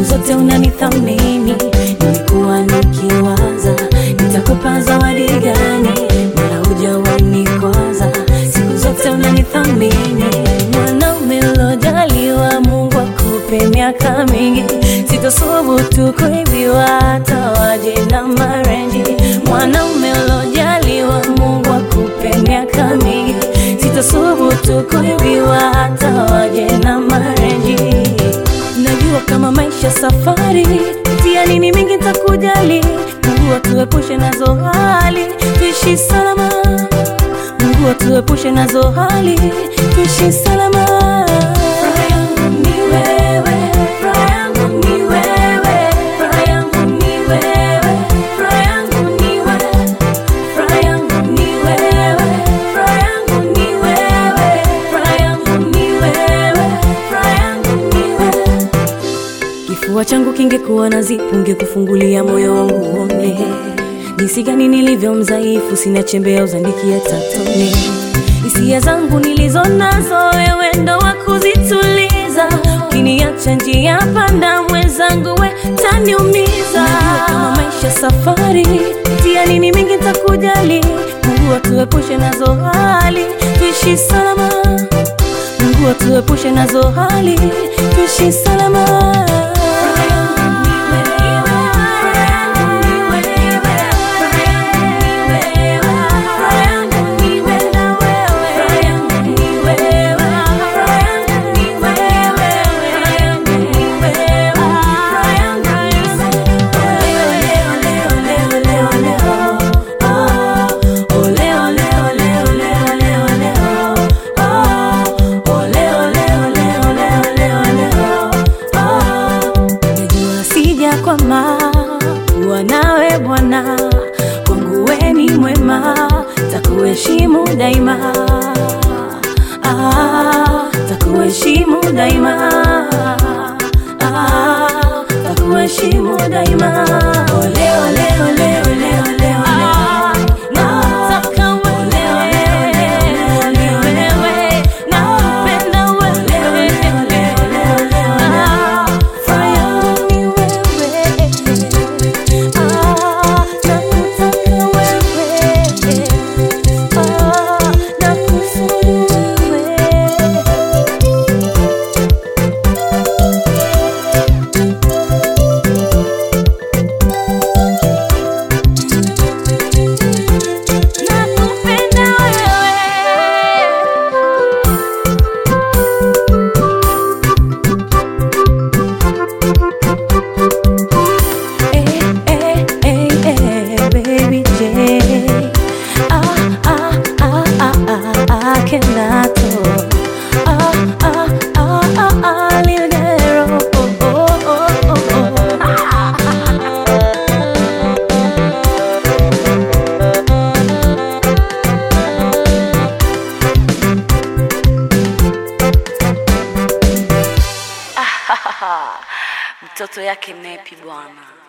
siku zote unanithamini. Nilikuwa nikiwaza nitakupa zawadi gani, mara hujawahi nikwaza, siku zote unanithamini. Mwanaume ulojaliwa, Mungu akupe miaka mingi, sitasubutu kuibiwa hata waje na marenji. Mwanaume ulojaliwa, Mungu akupe miaka mingi, sitasubutu kuibiwa hata waje na marenji. Najua kama maisha safari, tia nini mingi takujali. Mungu atuepushe nazo hali, tuishi salama. Mungu atuepushe nazo hali, tuishi salama. Furaha yangu ni wewe, furaha yangu ni wewe, furaha yangu ni wewe, furaha yangu ni wewe, furaha yangu ni wewe, furaha yangu ni wewe, furaha yangu ni wewe, furaha yangu ni wewe. Kifua changu kingekuwa na zipu, ngekufungulia moyo wangu uone jinsi gani nilivyo mdhaifu, sina chembe ya uzandikia tatone. Hisia zangu nilizo nazo, wewe ndo wa kuzituliza. Ukiniacha njia panda, mwenzangu we taniumiza. Najua kama maisha safari, tia nini mingi takujali. Mungu atuepushe nazo hali, tuishi salama. Mungu atuepushe nazo hali, tuishi salama. Najua sijakwama kuwa nawe Bwana, kwangu we ni mwema, takuheshimu daima, ah, takuheshimu daima, ah, takuheshimu daima. Ole, ole, ole, ole, ole, ole. Nataka wewe, wewe, nakupenda wewe. Ah, furaha yangu ni wewe. Ah, nakutaka wewe. Ah, nakusudu wewe. Nakupenda wewe. Eh, eh, eh, eh, baby J. Ah, ah, ah, ah, ah, I cannot talk. Ah, ah, ah, ah, ah, little girl. Oh, oh, oh, oh, oh. mtoto yake nepi bwana